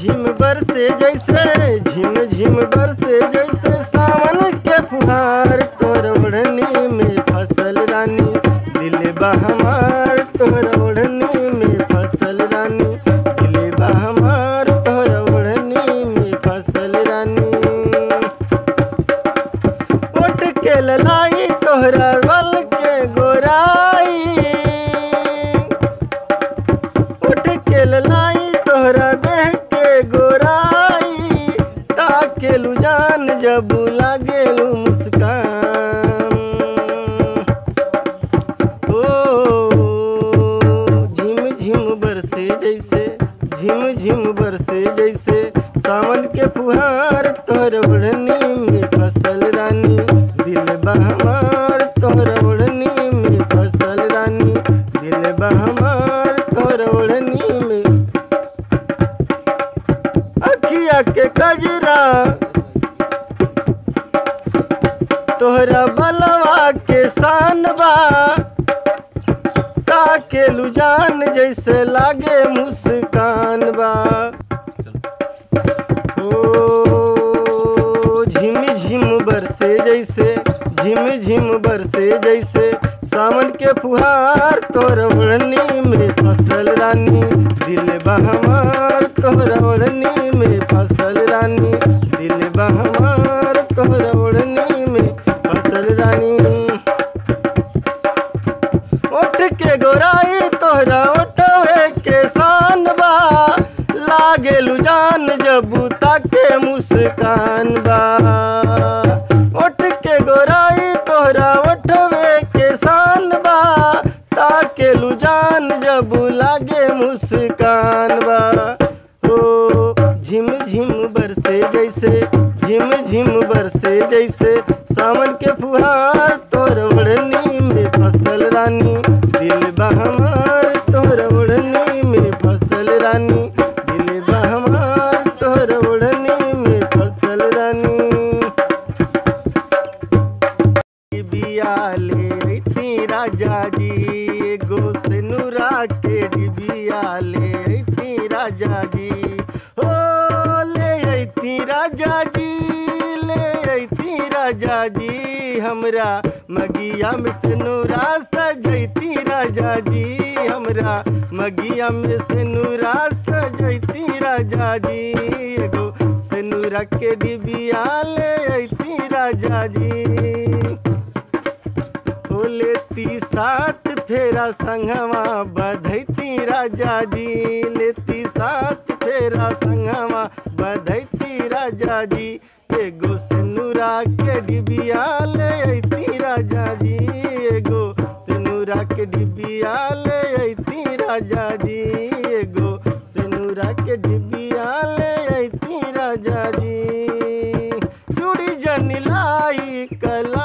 झिम बरसे जैसे झिम झिम बरसे जैसे सावन के फुहार तोर ओढ़नी में फसल रानी दिल बहमार तोर ओढ़नी में फसल रानी दिल बहमार तोर ओढ़नी में फसल रानी ओट के ललाई तोहरा बल के गोराई उठ के ललाई तोहरा देह के गोराई ताकेलू जान जब लागेलू मुस्कान ओ झिम झिम बरसे जैसे झिम झिम बरसे जैसे सावन के फुहार तोहर ओढ़नी में फसल रानी दिल बहमार तोहर ओढ़नी में फसल रानी दिल बहमार तोहर ओढ़नी में अखिया के कजरा तोहरा बलवा के शान बा ताकेलू जान जैसे लागे मुस्कान बा ओ झिम झिम बरसे जैसे झिम झिम बरसे जैसे सावन के फुहार तोर ओढ़नी में फसल रानी दिल बहमार तोहर ओढ़नी में फसल रानी दिल बहमार तोहर ओढ़नी में फसल रानी उठ के गोराई तोहरा उठवे के शान बा लागेलू जान जबू ताके मुस्कान बा उठ के गोराई तोहरा उठवे के शान बा ताकेलू जान जबू लागे मुस्कान बा ओ झिम झिम बरसे जैसे झिम झिम बरसे जैसे सावन के फुहार तोर ओढ़नी में फसल रानी दिल बहमार तोर ओढ़नी में फसल रानी दिल बहमार तोर ओढ़नी में फसल रानी बिया ले अइती राजा जी एगो सिनुरा के डिबिया ले अइती राजा जी हो ले अइती राजा जी ले अइती राजा जी हमरा मगिया में सिनुरा सजैती राजा जी हमरा मगिया में सिनुरा सजैती राजा जी एगो सिनुरा के डिबिया ले अइती राजा जी ओ लेती सात फेरा संगवा बधैती राजा जी लेती सात फेरा संगवा बधैती राजा जी एगो सिनुरा के डिबिया ले अइती राजा जी एगो सिनुरा के डिबिया ले अइती राजा जी एगो सिनुरा के डिबिया ले अइती राजा जी चूड़ी जन लाई कला